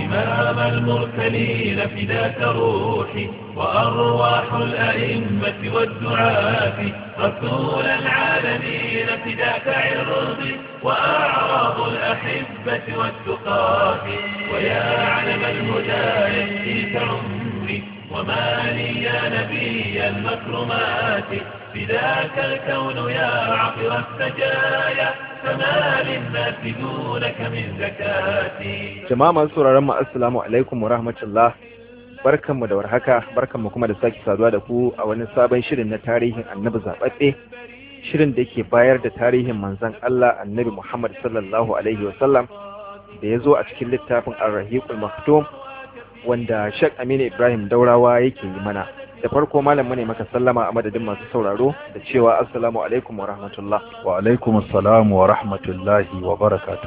إمام المرسلين فداك روحي وأرواح الأئمة والدعاة رسول العالمين فداك عرضي وأعراض الأحبة والتقاة ويا علم الهدى يكفيك عمري وما لي يا نبي المكرمات فداك الكون يا عطر السجايا فما للناس دونك من زكاتي jama'a masu sauraron mu assalamu alaikum wa rahmatullah barkanmu da warhaka barkanmu kuma da sake saduwa da ku a wani sabon shirin na tarihin annabi zaɓaɓɓe shirin da ke bayar da tarihin manzon Allah annabi Muhammad sallallahu alaihi wa sallam da ya zo a cikin littafin ar-rahiqul maktum wanda Sheikh Aminu Ibrahim Daurawa yake yi mana da farko malam mu ne maka sallama a madadin masu sauraro da cewa assalamu alaikum wa rahmatullah wa alaikum assalam wa rahmatullahi wa barakatuh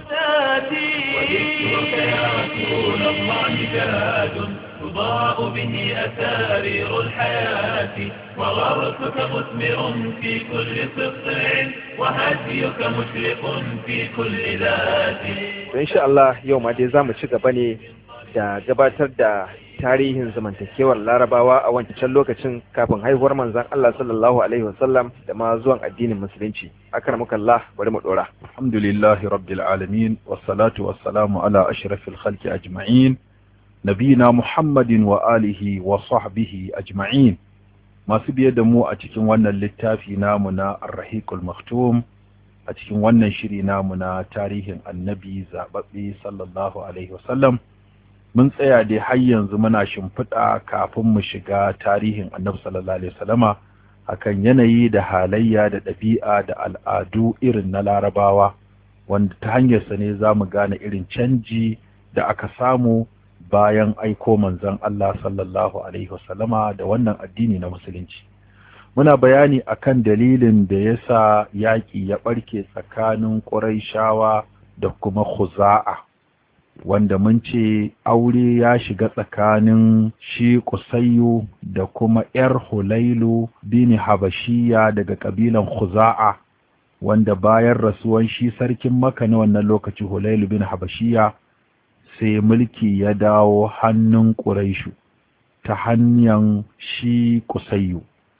وذكرك يا رسول الله جاد تضاء به أسارير الحياة وغرسك مثمر في كل سطع وهديك مشرق في كل ذات to insha Allah yau ma dai zamu ci gaba ne da gabatar da tarihin zamantakewar larabawa a wancan lokacin kafin haihuwar manzon Allah sallallahu alaihi wasallam da ma zuwan addinin musulunci akramakallah bari mu dora alhamdulillahi rabbil alamin wassalatu wassalamu ala ashrafil khalqi ajma'in nabina muhammadin wa alihi wa sahbihi ajma'in masu biye da mu a cikin wannan littafi namu na ar-rahiqul maktum a cikin wannan shiri namu na tarihin annabi zababbe sallallahu alaihi wasallam mun tsaya dai har yanzu muna shimfiɗa kafin mu shiga tarihin annabi sallallahu alaihi wasallama akan yanayi da halayya da ɗabi'a da al'adu irin na larabawa wanda ta hanyarsa ne za mu gane irin canji da aka samu bayan aiko manzon Allah sallallahu alaihi wasallama da wannan addini na musulunci muna bayani akan dalilin da ya sa yaƙi ya ɓarke tsakanin ƙuraishawa da kuma khuza'a wanda mun ce aure ya shiga tsakanin shi kusayyu da kuma ‘yar hulailu bini habashiya daga ƙabilan khuza'a wanda bayan rasuwan shi sarkin maka na wannan lokaci hulailu bin habashiya sai mulki ya dawo hannun ƙuraishu ta hanyar shi kusayyu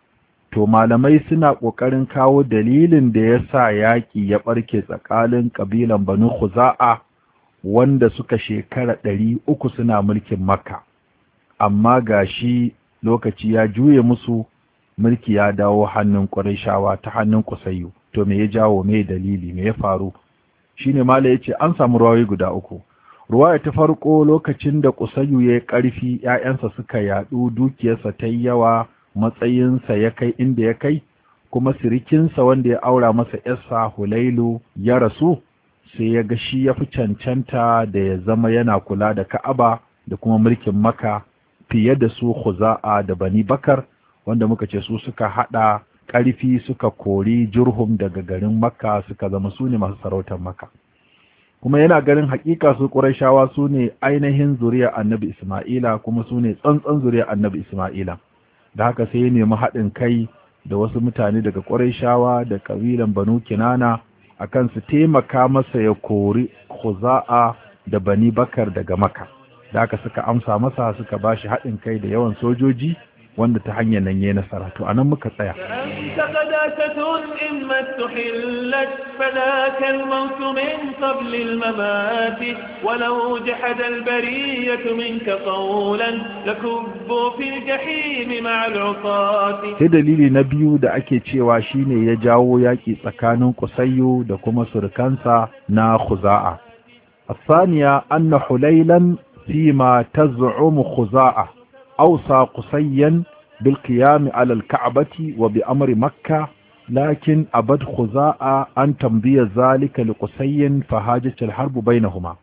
to malamai suna ƙoƙarin kawo dalilin da ya sa yaƙi ya ɓarke tsakanin ƙabilan banu khuza'a wanda suka shekara ɗari uku suna mulkin makka amma ga shi lokaci ya juye musu mulki ya dawo hannun ƙwarishawa ta hannun kusayyu to me ya jawo me dalili me ya faru shine mala ya ce an samu ruwayoyi guda uku ruwaya ta farko lokacin da kusayyu ya yi ƙarfi ‘ya'yansa suka yaɗu dukiyarsa ta yi yawa matsayinsa ya kai inda ya kai kuma sirikinsa wanda ya aura masa ‘yarsa hulailu ya rasu sai ya ga shi ya fi cancanta da ya zama yana kula da ka'aba da kuma mulkin maka fiye da su khuza'a da bani bakar wanda muka ce su suka hada ƙarfi suka kori jurhum daga garin makka suka zama su ne masu sarautar makka kuma yana ganin hakika su ƙurashawa su ne ainihin zuriya annabi isma'ila kuma su ne tsantsan zuriya annabi isma'ila da haka sai ya nemi haɗin kai da wasu mutane daga ƙurashawa da ƙabilan banu kinana akan su taimaka masa ya kori Khuza'a da Bani Bakar daga Makka da aka suka amsa masa suka bashi haɗin kai da yawan sojoji wanda ta hanyar nan yayi nasara to anan muka tsaya أنت قداسة إما استحلت فذاك الموت من قبل الممات ولو جحد البرية منك قولا لكبوا في الجحيم مع العصاة sai dalili na biyu da ake cewa shine ya jawo yaƙi tsakanin Qusayyu da kuma surkansa na Khuza'a الثانية أن حليلا فيما تزعم خزاعة أوصى قصيا بالقيام على الكعبة وبأمر مكة لكن أبد خزاعة أن تمضي ذلك لقصي فهاجت الحرب بينهما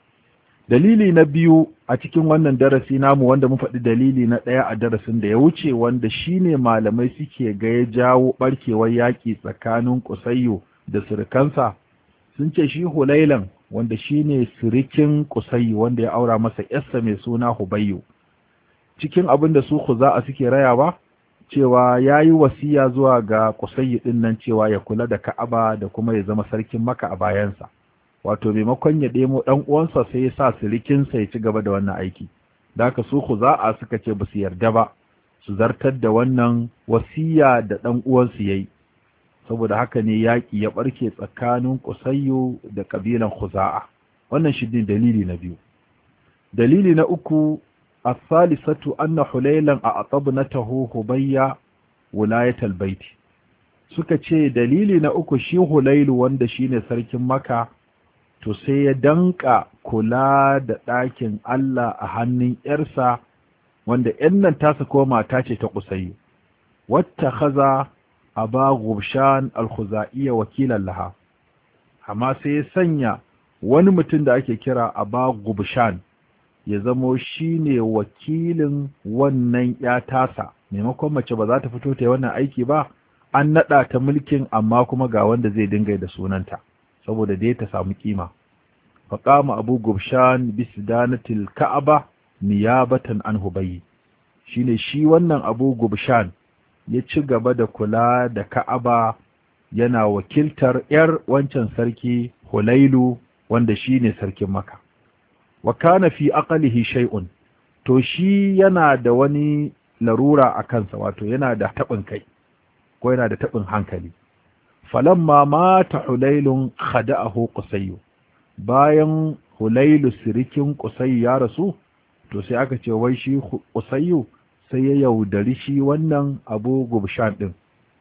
dalili na biyu a cikin wannan darasi namu wanda mun faɗi dalili na ɗaya a darasin da ya wuce wanda shine malamai suke ga ya jawo ɓarkewar yaƙi tsakanin kusayyo da surukansa sun ce shi hulailan wanda shine sirikin kusayyo wanda ya aura masa yarsa mai suna hubayyo cikin abin da su a suke rayawa cewa ya yi wasiya zuwa ga kusayyo ɗin nan cewa ya kula da ka'aba da kuma ya zama sarkin maka a bayansa wato maimakon ya ɗemo ɗan uwansa sai ya sa sirikinsa ya ci gaba da wannan aiki da haka su Khuza'a suka ce ba su yarda ba su zartar da wannan wasiya da ɗan uwansu yayi saboda haka ne yaƙi ya ɓarke tsakanin Qusayyu da ƙabilan Khuza'a wannan shi ne dalili na biyu dalili na uku as-salisatu anna hulaylan a'tabnatahu hubayya wilayatal baiti suka ce dalili na uku shi hulailu wanda shine sarkin maka to sai ya danka kula da ɗakin Allah a hannun ‘yarsa wanda ‘yan nan tasa ko mata ce ta kusayi wata haza a ba gubshan alhuza'iyya wakilan laha amma sai ya sanya wani mutum da ake kira a ba gubshan ya zamo shi ne wakilin wannan ‘ya tasa maimakon mace ba za ta fito ta yi wannan aiki ba an naɗa ta mulkin amma kuma ga wanda zai dinga da sunanta saboda dai ta samu kima faqama abu gubshan bisidanatil ka'aba niyabatan an hubayyi shine shi wannan abu gubshan ya ci gaba da kula da ka'aba yana wakiltar yar wancan sarki hulailu wanda shine sarkin maka wa kana fi aqlihi shay'un to shi yana da wani larura a kansa wato yana da taɓin kai ko yana da taɓin hankali falamma mata hulailun khada'ahu qusayyu bayan hulailu sirikin qusayyu ya rasu to sai aka ce wai shi qusayyu sai ya yaudari shi wannan abu gubshan din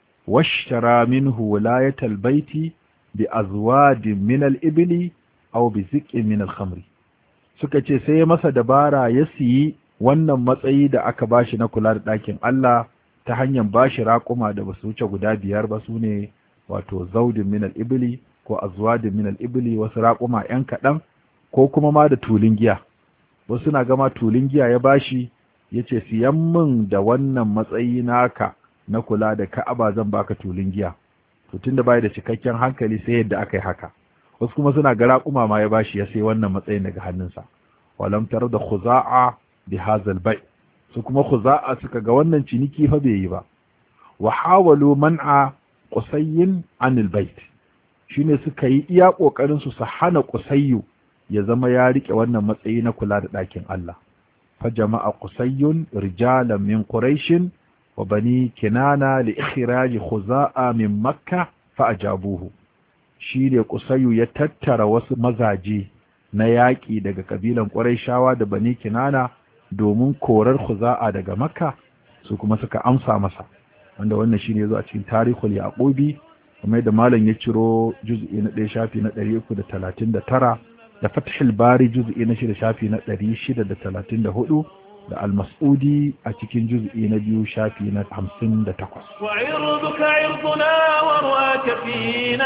washtara minhu wilayatal baiti bi azwadin min al-ibli aw bi ziqin min al-khamri suka ce sai ya masa dabara ya siyi wannan matsayi da aka bashi na kula da ɗakin Allah ta hanyar bashi raƙuma da basu wuce guda biyar ba su ne wato zaudin min al-ibli ko azwadin min al-ibli wasu raƙuma ƴan kaɗan ko kuma ma da tulin giya wasu na gama tulin giya ya bashi yace siyan min da wannan matsayi naka na kula da Ka'aba zan baka tulin giya to tunda bai da cikakken hankali sai yadda aka yi haka wasu kuma suna ga raƙuma ma ya bashi ya sai wannan matsayin daga hannunsa walam tar da khuza'a bi hazal bai su kuma khuza'a suka ga wannan ciniki fa bai yi ba wa hawalu man'a qusayyin anil bait shine suka yi iya kokarin su su hana qusayyu ya zama ya rike wannan matsayi na kula da ɗakin Allah fa jama'a qusayyun rijalan min quraishin wa bani kinana li ikhraj khuza'a min makka fa ajabuhu shi ne Kusayyu ya tattara wasu mazaje na yaƙi daga ƙabilan ƙwarai da bani kinana domin korar Khuza'a daga Makka su kuma suka amsa masa wanda wannan shi ne zo a cikin tarihul yaqubi kuma da malam ya ciro juz'i na ɗaya shafi na ɗari uku da talatin da tara da fathul bari juz'i na shida shafi na ɗari shida da talatin da hudu da almas'udi a cikin juz'i na biyu shafi na hamsin da takwas. وعرضك عرضنا ورواك فينا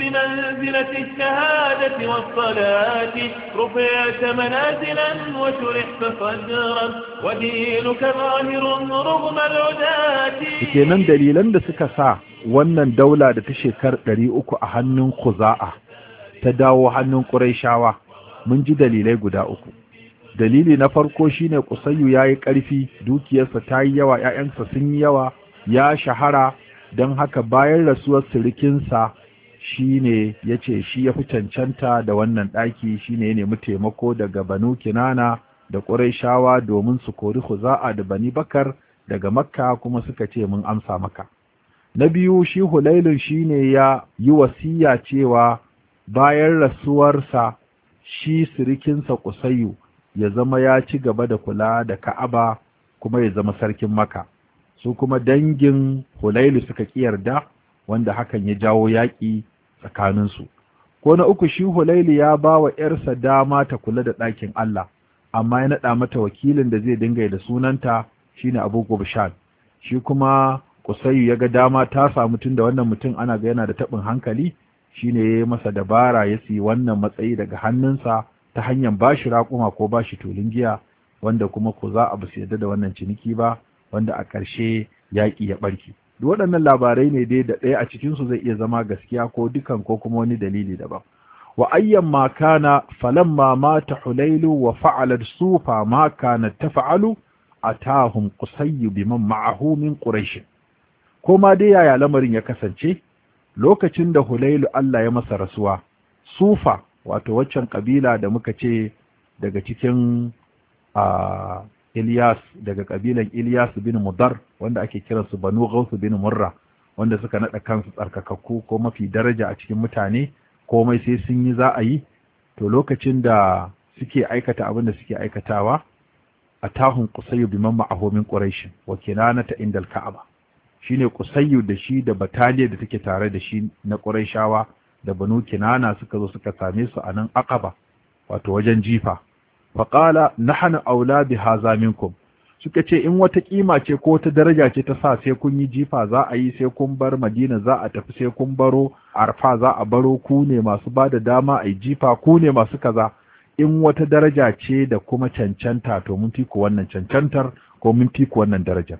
بمنزلة الشهادة والصلاة رفعت منازلا وشرحت صدرا ودينك ظاهر رغم العداة kenan dalilan da suka sa wannan daula da ta shekar ɗari uku a hannun Khuza'a ta dawo hannun Qurayshawa mun ji dalilai guda uku dalili na farko shine Qusayyu yayi ƙarfi dukiyarsa ta yi yawa ƴaƴansa sun yi yawa ya shahara don haka bayan rasuwar sirikinsa shine yace shi ya fi cancanta da wannan ɗaki shine ya nemi taimako daga Banu Kinana da Qurayshawa domin su kori Khuza'a da Bani Bakar daga Makka kuma suka ce mun amsa maka na biyu shi Hulailun shine ya yi wasiya cewa bayan rasuwarsa shi sirikinsa Qusayyu ya zama ya ci gaba da kula da Ka'aba kuma ya zama sarkin Makka su kuma dangin Hulailu suka yarda wanda hakan ya jawo yaƙi tsakaninsu ko na uku shi Hulailu ya ba wa ‘yarsa dama ta kula da ɗakin Allah amma ya naɗa mata wakilin da zai dinga da sunanta shine Abu Gubshan shi kuma Kusayyu ya ga dama ta samu tun da wannan mutum ana ga yana da taɓin hankali shine ya yi masa dabara ya siyi wannan matsayi daga hannunsa ta hanyar bashi raƙuma ko bashi tulun giya wanda kuma ko za a basu yadda da wannan ciniki ba wanda a ƙarshe yaƙi ya ɓarke duk waɗannan labarai ne dai da ɗaya a cikinsu zai iya zama gaskiya ko dukan ko kuma wani dalili daban wa ayyan ma kana falamma mata hulailu wa fa'alat sufa ma kana tafa'alu atahum qusayyu biman ma'ahu min quraish ko ma dai yaya lamarin ya kasance lokacin da hulailu Allah ya masa rasuwa sufa wato waccan kabila da muka ce daga cikin a Ilyas daga kabilan Ilyas bin Mudar wanda ake kiransu Banu Ghaus bin Murra wanda suka nada kansu tsarkakakku ko mafi daraja a cikin mutane komai sai sun yi za a yi to lokacin da suke aikata abin da suke aikatawa a tahun Qusayyu biman ma'ahu min Quraish wa kinanata indal Ka'aba shine Qusayyu da shi da bataliyar da take tare da shi na Qurayshawa da Banu Kinana suka zo suka same su a nan Aqaba wato wajen jifa faƙala nahnu aula bi haza minkum suka ce in wata kima ce ko wata daraja ce ta sa sai kun yi jifa za a yi sai kun bar Madina za a tafi sai kun baro Arfa za a baro ku ne masu ba da dama a yi jifa ku ne masu kaza in wata daraja ce da kuma cancanta to mun fi ku wannan cancantar ko mun fi ku wannan darajar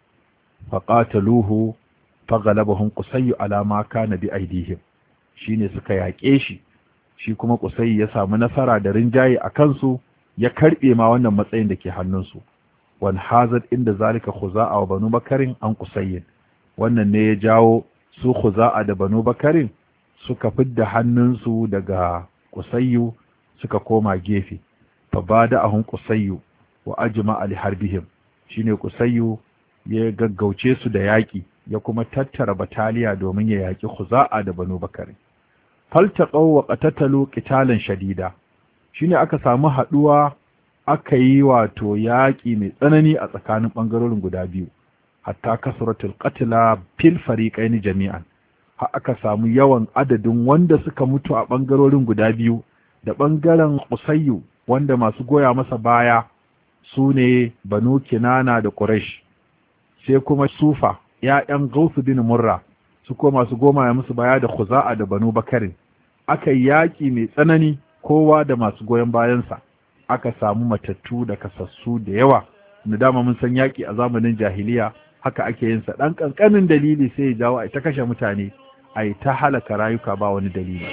faqataluhu faghalabahum qusayyu ala ma kana bi aidihim shine suka yaƙe shi shi kuma qusayyu ya samu nasara da rinjaye a kansu ya karbe ma wannan matsayin da ke hannunsu wan hazat inda zalika khuza'a wa banu bakarin an qusayyin wannan ne ya jawo su khuza'a da banu bakarin suka fidda hannunsu daga qusayyu suka koma gefe fa bada'ahum qusayyu wa ajma'a li harbihim shine qusayyu ya gaggauce su da yaƙi ya kuma tattara bataliya domin ya yaƙi khuza'a da banu bakarin faltaqaw wa qatatalu qitalan shadida shine aka samu haduwa aka yi wato yaƙi mai tsanani a tsakanin ɓangarorin guda biyu hatta kasratul qatla fil fariqaini jami'an har aka samu yawan adadin wanda suka mutu a ɓangarorin guda biyu da ɓangaren Qusayyu wanda masu goya masa baya su ne Banu Kinana da Quraysh sai kuma Sufa ‘ya'yan Gausu bin Murra su ko masu goma ya musu baya da Khuza'a da Banu Bakarin aka yi yaƙi mai tsanani kowa da masu goyon bayansa aka samu matattu da kasassu da yawa da dama mun san yaƙi a zamanin jahiliya haka ake yin sa ɗan ƙanƙanin dalili sai ya jawo a ta kashe mutane a yi ta halaka rayuka ba wani dalili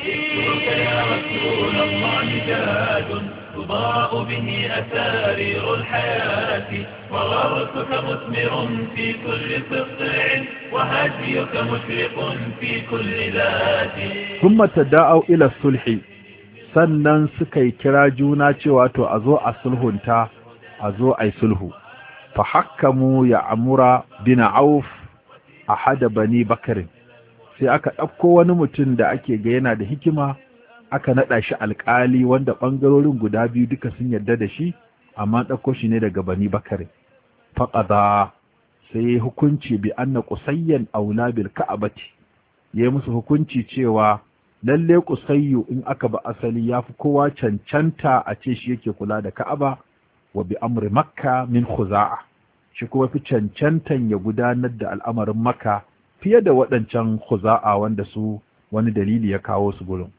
تضاء به أسارير الحياة وغرسك مثمر في كل سطع وهديك مشرق في كل ذات ثم تداءوا إلى الصلح sannan suka yi kira juna cewa to a zo a sulhunta a zo a yi sulhu fa hakkamu ya amura bin auf a hada bani bakarin sai aka ɗauko wani mutum da ake ga yana da hikima aka naɗa shi alƙali wanda ɓangarorin guda biyu duka sun yarda da shi amma ɗauko shi ne daga bani bakarin faƙaza sai ya hukunci bi anna qusayyan aula bil ka'abati ya musu hukunci cewa lalle kusayyu in aka ba asali ya fi kowa cancanta a ce shi yake kula da ka'aba wa bi amri makka min khuza'a shi kuma fi cancantan ya gudanar da al'amarin makka fiye da waɗancan khuza'a wanda su wani dalili ya kawo su gurin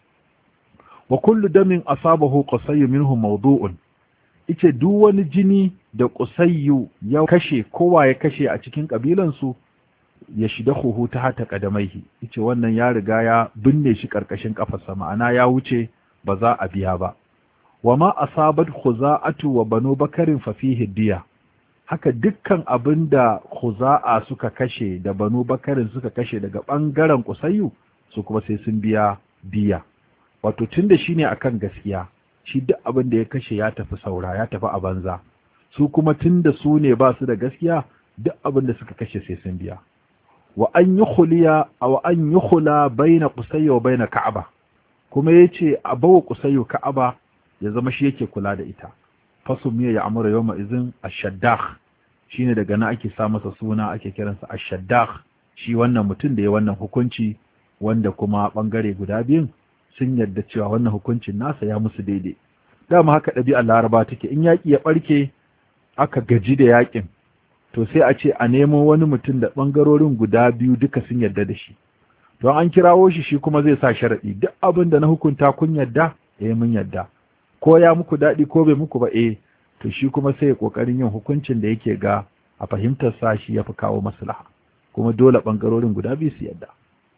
wa kullu damin asabahu qusayyu minhu mawdu'un ice duk wani jini da qusayyu ya kashe kowa ya kashe a cikin kabilansu ya shida huhu ta hata kadamaihi yace wannan ya riga ya binne shi karkashin kafarsa ma'ana ya wuce ba za a biya ba wama asabat khuza'atu wa banu bakarin fa fihi diya haka dukkan abinda khuza'a suka kashe da banu bakarin suka kashe daga bangaren kusayyu su kuma sai sun biya diya wato tunda shine akan gaskiya shi duk abin da ya kashe ya tafi saura ya tafi a banza su kuma tunda su ne ba su da gaskiya duk abin da suka kashe sai sun biya wa an yi khuliya wa an yi khula baina qusayya wa baina ka'aba kuma yace a bawa qusayya ka'aba ya zama shi yake kula da ita fasumiya ya amura yawma izin ash-shaddakh shine daga nan ake sa masa suna ake kiransa ash-shaddakh shi wannan mutum da ya wannan hukunci wanda kuma bangare guda biyun sun yarda cewa wannan hukuncin nasa ya musu daidai dama haka ɗabi'ar laraba take in yaƙi ya ɓarke aka gaji da yaƙin to sai a ce a nemo wani mutum da ɓangarorin guda biyu duka sun yarda da shi don an kirawo shi shi kuma zai sa sharaɗi duk abin da na hukunta kun yarda eh mun yarda ko ya muku daɗi ko bai muku ba eh to shi kuma sai ya ƙoƙarin yin hukuncin da yake ga a fahimtar sa shi ya fi kawo maslaha kuma dole ɓangarorin guda biyu su yarda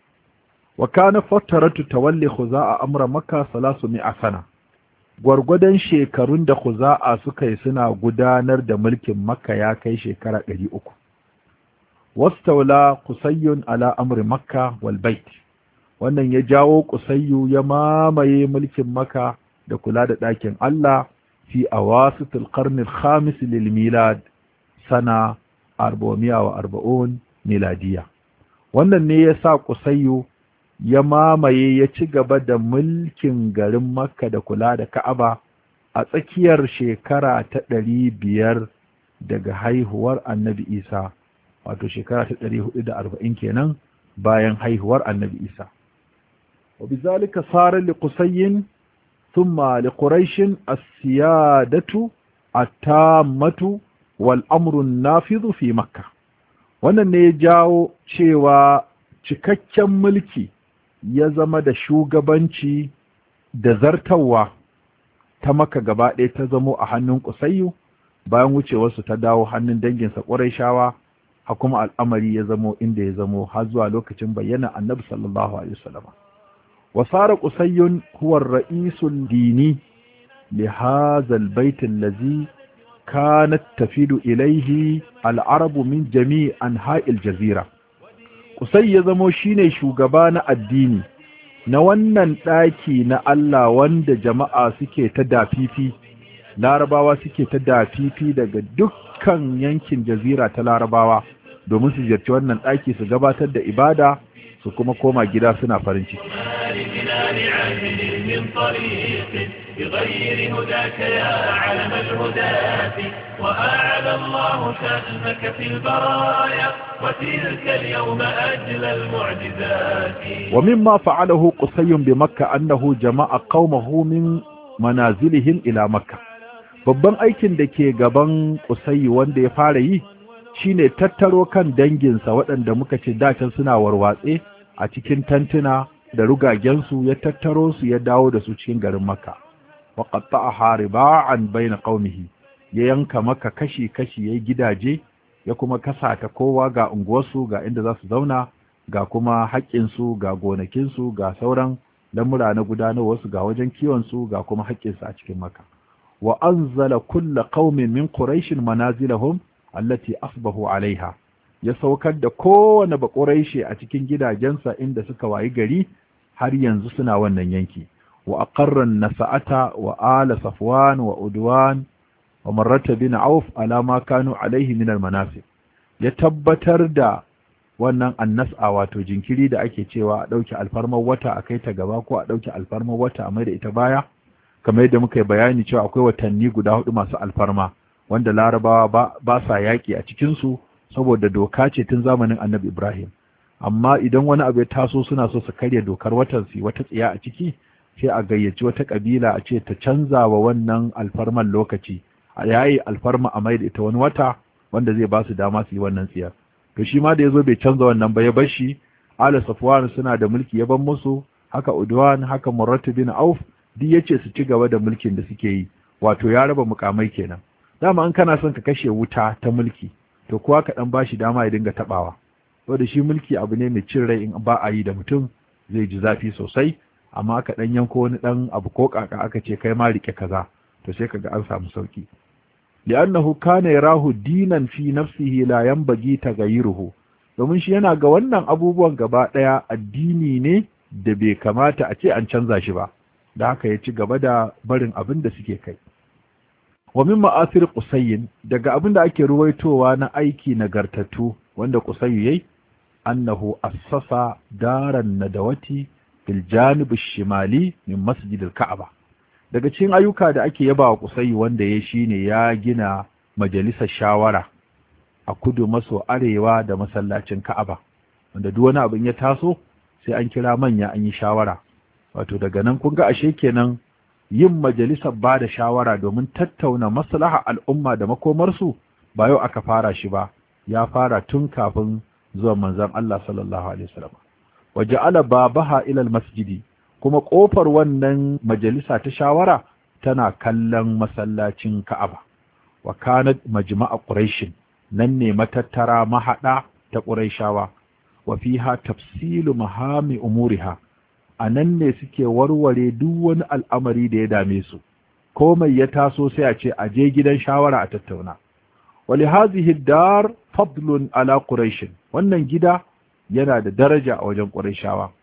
wa kana fattaratu tawalli khuza'a amra makka salasu mi'a sana gwargwadon shekarun da khuza'a suka yi suna gudanar da mulkin makka ya kai shekara ɗari uku wastaula kusayyun ala amri makka wal bait wannan ya jawo kusayyu ya mamaye mulkin maka da kula da ɗakin Allah fi awasitul qarnil khamis lil milad sana 440 miladiya wannan ne ya sa kusayyu ya mamaye ya ci gaba da mulkin garin makka da kula da ka'aba a tsakiyar shekara ta ɗari biyar daga haihuwar annabi isa wato shekara ta ɗari hudu da arba'in kenan bayan haihuwar annabi isa wa bizalika sara li qusayyin thumma li quraishin as-siyadatu at-tammatu wal amru an-nafidhu fi makkah wannan ne ya jawo cewa cikakken mulki ya zama da shugabanci da zartawa ta maka gaba ɗaya ta zamo a hannun kusayyu bayan wucewarsu ta dawo hannun danginsa ƙurayshawa ha kuma al'amari ya zamo inda ya zamo har zuwa lokacin bayyana annabi sallallahu alaihi wasallam wa sara qusayyun huwa ar-ra'isul dini li hadha al-bayt allazi kanat tafidu ilayhi al-arabu min jami' anha'il jazira Kusai ya zamo shine shugaba na addini na wannan ɗaki na Allah wanda jama'a suke ta dafifi larabawa suke ta dafifi daga dukkan yankin jazira ta larabawa domin su ziyarci wannan ɗaki su gabatar da ibada su kuma koma gida suna farin ciki بغير هداك يا علم الهداة وأعلى الله شأنك في البرايا وتلك اليوم أجل المعجزات ومما فعله قصي بمكة أنه جمع قومه من منازلهم إلى مكة babban aikin da ke gaban kusayi wanda ya fara yi shine tattaro kan danginsa waɗanda muka ce dacin suna warwatse a cikin tantuna da rugagensu ya tattaro su ya dawo da su cikin garin makka wa qatta'aha riba'an bayna qaumihi ya yanka maka kashi kashi yayi gidaje ya kuma kasa ta kowa ga unguwarsu ga inda za su zauna ga kuma haƙƙinsu ga gonakinsu ga sauran lamura na gudanarwarsu ga wajen kiwonsu ga kuma haƙƙinsu a cikin maka wa anzala kulla qaumin min quraish manazilahum allati asbahu alaiha ya saukar da kowane baƙuraishe a cikin gidajensa inda suka wayi gari har yanzu suna wannan yanki wa aqarran nasa'ata wa ala safwan wa udwan wa marrata bin auf ala ma kanu alaihi min almanasib ya tabbatar da wannan annas'a wato jinkiri da ake cewa a dauki alfarmar wata a kai ta gaba ko a dauki alfarmar wata a mai da ita baya kamar yadda muka yi bayani cewa akwai watanni guda hudu masu alfarma wanda larabawa ba, ba sa yaƙi a cikinsu saboda doka ce tun zamanin annabi ibrahim amma idan wani abu ya taso suna so su karya dokar watan su wata tsiya a ciki sai a gayyaci wata kabila a ce ta canza wa wannan alfarman lokaci a yayi alfarma a mai da ita wani wata wanda zai ba su dama su yi wannan tsiyar to shi ma da yazo bai canza wannan ba ya bar shi ala safwan suna da mulki ya ban musu haka udwan haka murratu bin auf duk yace su ci gaba da mulkin da suke yi wato ya raba mukamai kenan dama an kana son ka kashe wuta ta mulki to kuwa ka dan bashi dama ya dinga tabawa saboda shi mulki abu ne mai cin rai in ba a yi da mutum zai ji zafi sosai amma aka dan yanko wani dan abu ko kaka aka ce kai ma rike kaza to sai kaga an samu sauki li'annahu kana yarahu dinan fi nafsihi la yanbaghi taghayyuruhu domin shi yana ga wannan abubuwan gaba daya addini ne da bai kamata a ce an canza shi ba da haka ya ci gaba da barin abin da suke kai wa min ma'asir qusayyin daga abin da ake ruwaitowa na aiki nagartattu wanda qusayyu yayi annahu assasa daran nadawati fil janib shimali min masjid al-ka'aba daga cikin ayyuka da ake yaba wa qusayyu wanda ya shine ya gina majalisar shawara a kudu maso arewa da masallacin ka'aba wanda duk wani abin ya taso sai an kira manya an yi shawara wato daga nan kun ga ashe kenan yin majalisar ba da shawara domin tattauna maslaha al'umma da makomarsu ba yau aka fara shi ba ya fara tun kafin zuwan manzon Allah sallallahu alaihi wasallam waja'ala babaha ila masjidi kuma kofar wannan majalisa ta shawara tana kallon masallacin Ka'aba wa kanat majma'a quraish nan ne matattara mahada ta quraishawa wa fiha tafsilu mahami umuriha a nan ne suke warware duk wani al'amari da ya dame su, ko mai ya taso sai a ce a je gidan shawara a tattauna. Wali hazihi dar fadlun ala Quraishin, wannan gida yana da daraja a wajen Qurayshawa.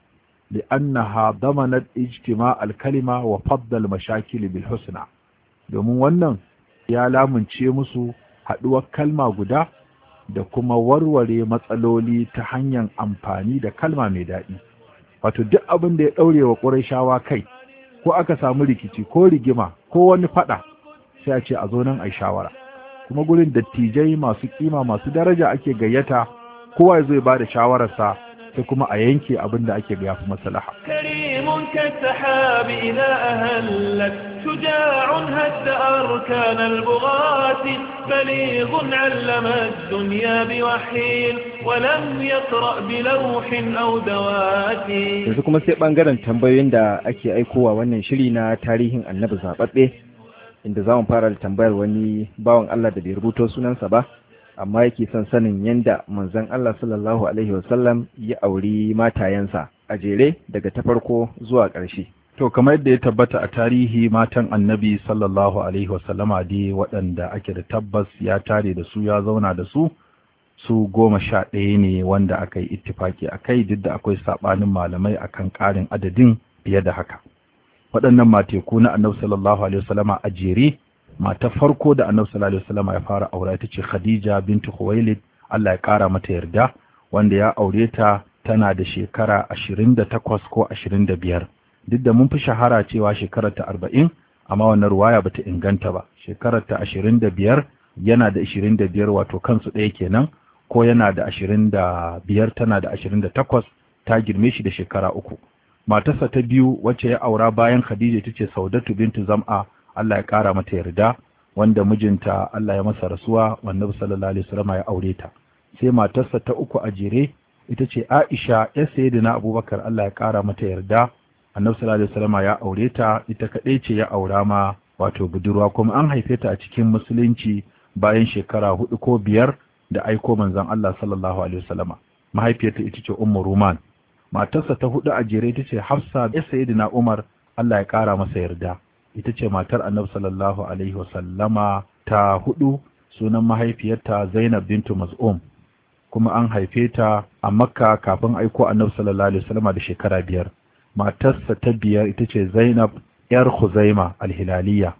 li'annaha damanat ijtima al-kalima wa faddal mashakil bil husna domin wannan ya lamunce musu haɗuwar kalma guda da kuma warware matsaloli ta hanyar amfani da kalma mai daɗi wato duk abin da ya ɗaure wa ƙurashawa kai ko aka samu rikici ko rigima ko wani faɗa sai a ce a zo nan a shawara kuma gurin dattijai masu kima masu daraja ake gayyata kowa zai ba da shawararsa sai kuma a yanke abin da ake ga yafi maslaha كريم كالسحاب إذا أهلت شجاع هد أركان البغاة بليغ علم الدنيا بوحي ولم يقرأ بلوح أو دوات yanzu kuma sai bangaren tambayoyin da ake aikowa wannan shiri na tarihin annabi zaɓaɓɓe inda za mu fara da tambayar wani bawan Allah da bai rubuto sunansa ba amma yake son sanin yadda manzon Allah sallallahu alaihi wasallam ya auri matayensa a jere daga ta farko zuwa ƙarshe to kamar yadda ya tabbata a tarihi matan annabi sallallahu alaihi wasallama dai waɗanda ake da tabbas ya tare da su ya zauna da su su goma sha ɗaya ne wanda aka yi ittifaki a kai duk da akwai saɓanin malamai akan ƙarin adadin fiye da haka waɗannan mateku na annabi sallallahu alaihi wasallama a jere mata farko da annabi sallallahu alaihi wasallama ya fara aure ita ce khadija bintu khuwailid Allah ya ƙara mata yarda wanda ya aure ta tana da shekara ashirin da takwas ko ashirin da biyar duk da mun fi shahara cewa shekarar ta arba'in amma wannan ruwaya bata inganta ba shekarar ta ashirin da biyar yana da ashirin da biyar wato kansu ɗaya kenan ko yana da ashirin da biyar tana da ashirin da takwas ta girme shi da shekara uku matarsa ta biyu wacce ya aura bayan khadija ita ce saudatu bintu zam'a Allah ya ƙara mata yarda wanda mijinta Allah ya masa rasuwa annabi sallallahu alaihi wasallam ya aure ta sai matarsa ta uku a jere ita ce Aisha ya sayyidina Abubakar Allah ya ƙara mata yarda annabi sallallahu alaihi wasallam ya aure ta ita kadai ce ya aura ma wato budurwa kuma an haife ta a cikin musulunci bayan shekara hudu ko biyar da aiko manzon Allah sallallahu alaihi wasallama mahaifiyarta ita ce Ummu Ruman matarsa ta hudu a jere ita ce Hafsa ya sayyidina Umar Allah ya ƙara masa yarda ita ce matar Annabi sallallahu alaihi wasallama ta hudu sunan mahaifiyarta Zainab bintu Maz'um kuma an haife ta a Makka kafin aiko Annabi sallallahu alaihi wasallama da shekara biyar matarsa ta biyar ita ce Zainab yar Khuzaima al-Hilaliya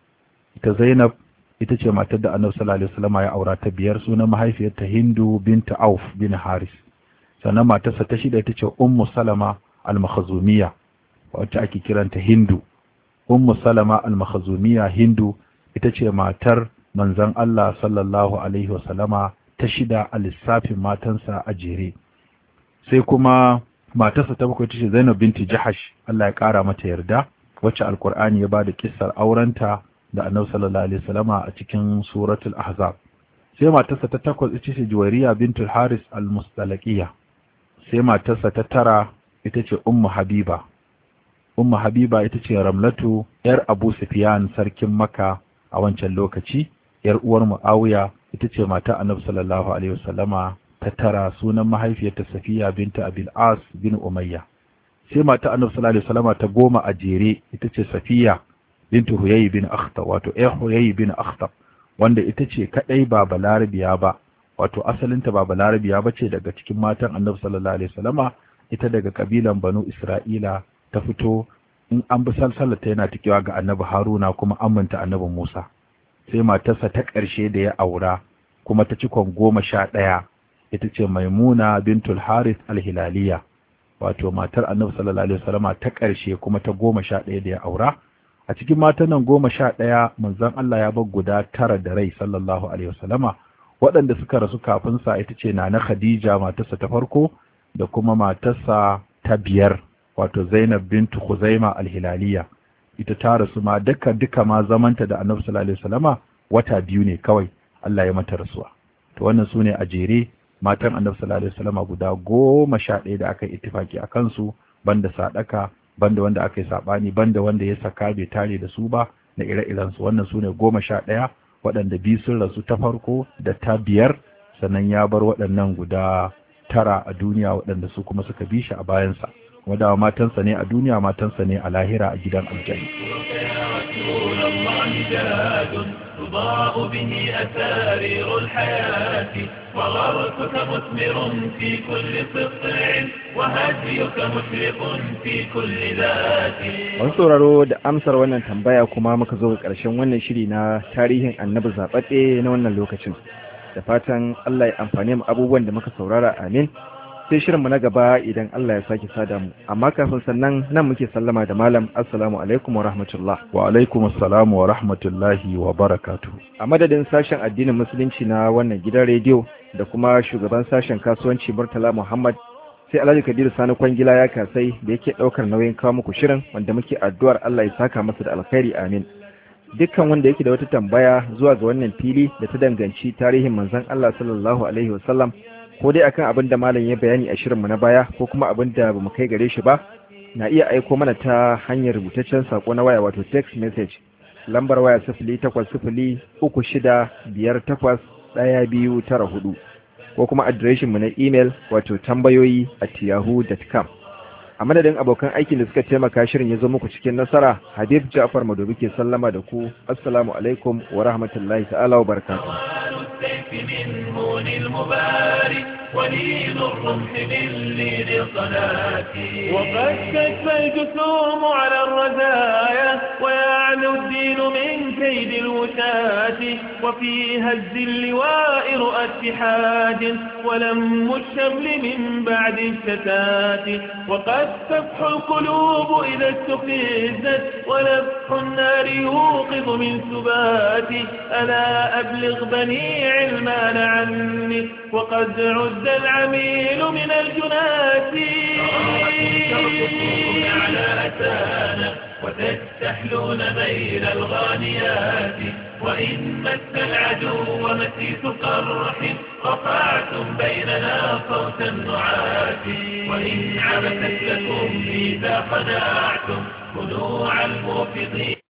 ita Zainab ita ce matar da Annabi sallallahu alaihi wasallama ya aura ta biyar sunan mahaifiyarta Hindu bintu Auf bin Haris sannan matarsa ta shida ita ce Ummu Salama al-Makhzumiyya wacce ake kiranta Hindu Ummu Salama al-Makhzumiyya Hindu ita ce matar manzon Allah sallallahu alaihi wasallama ta shida a lissafin matansa a jere sai kuma matarsa ta bakwai ta ce Zainab binti Jahash Allah ya kara mata yarda wacce Alkur'ani ya bada kissar aurenta da Annabi sallallahu alaihi wasallama a cikin suratul Ahzab sai matarsa ta takwas ita ce Juwairiya bintul Haris al-Mustalaqiyya sai matarsa ta tara ita ce Ummu Habiba Ummu Habiba ita ce Ramlatu yar Abu Sufyan sarkin Makka a wancan lokaci yar uwar Muawiya ita ce mata Annabi sallallahu alaihi wasallama ta tara sunan mahaifiyarta Safiya binta Abil As bin Umayya sai mata Annabi sallallahu alaihi wasallama ta goma a jere ita ce Safiya bintu Huyay bin Akhtab wato eh Huyay bin Akhtab wanda ita ce kadai ba balarabiya ba wato asalinta ba balarabiya ba ce daga cikin matan Annabi sallallahu alaihi wasallama ita daga kabilan Banu Isra'ila ta fito in an bi salsalata yana tikewa ga Annabi Haruna kuma aminta Annabi Musa sai matarsa ta ƙarshe da ya aura kuma ta cikon goma sha ɗaya ita ce maimuna bintul harith alhilaliya wato matar annabi sallallahu alaihi wasallama ta ƙarshe kuma ta goma sha ɗaya da ya aura a cikin matan nan goma sha ɗaya manzon Allah ya bar guda tara da rai sallallahu alaihi wasallama waɗanda suka rasu kafin sa ita ce nana Khadija matarsa ta farko da kuma matarsa ta biyar wato Zainab bintu Khuzaima alhilaliya ita ta rasu ma duka duka ma zamanta da annabi sallallahu alaihi wasallama wata biyu ne kawai Allah ya mata rasuwa to wannan sune a jere matan annabi sallallahu alaihi wasallama guda goma sha ɗaya da aka yi ittifaki a kansu banda sadaka banda wanda aka yi sabani banda wanda ya saka bai tare da su ba na ire-iren su wannan sune goma sha ɗaya waɗanda biyu sun rasu ta farko da ta biyar sannan ya bar waɗannan guda tara a duniya waɗanda su kuma suka bi shi a bayansa wadawa matansa ne a duniya matansa ne a lahira a gidan aljanna تضاء به أسارير الحياة وغرسك مثمر في كل سطع وهديك مشرق في كل ذات Wani sauraro da amsar wannan tambaya kuma muka zo ga ƙarshen wannan shiri na tarihin annabi zaɓaɓɓe na wannan lokacin. Da fatan Allah ya amfani mu abubuwan da muka saurara amin. Sai shirinmu na gaba idan Allah ya sake sada mu. Amma kafin sannan nan muke sallama da malam Assalamu alaikum wa rahmatullah. wa alaikum assalam wa rahmatullahi wa barakatuh A madadin sashen addinin musulunci na wannan gidan rediyo da kuma shugaban sashen kasuwanci Murtala Muhammad sai Alhaji Kabiru Sani Kwangila ya kasai da yake ɗaukar nauyin kawo muku shirin wanda muke addu'ar Allah ya saka masa da alkhairi amin. Dukkan wanda yake da wata tambaya zuwa ga wannan fili da ta danganci tarihin manzon Allah sallallahu alaihi wasallam ko dai akan abin da malam ya bayani a shirinmu na baya ko kuma abin da bamu kai gare shi ba na iya aiko mana ta hanyar rubutaccen sako na waya wato text message lambar waya sifili takwas sifili uku shida biyar takwas ɗaya biyu tara hudu ko kuma adireshinmu na imel wato tambayoyi at yahoo.com a madadin abokan aikin da suka taimaka shirin ya zo muku cikin nasara habib ja'far madobi ke sallama da ku assalamu alaikum wa rahmatullahi ta'ala wa barakatuh السيف من هون المباري ولين الرمح من لين الصلاة وقد تكفى الجسوم على الرزايا ويعلو الدين من كيد الوشاة وفي هز اللواء رؤى اتحاد ولم الشمل من بعد الشتات وقد تفح القلوب إذا استفزت ولفح النار يوقظ من سبات ألا أبلغ بني علمان عني وقد عد العميل من الجنات ترقصون على أتانا وتستحلون ميل الغانيات وإن مس العدو مسيس قرح رفعتم بيننا صوت النعات وإن عبثت لكم إذا خدعتم خنوع الموفضين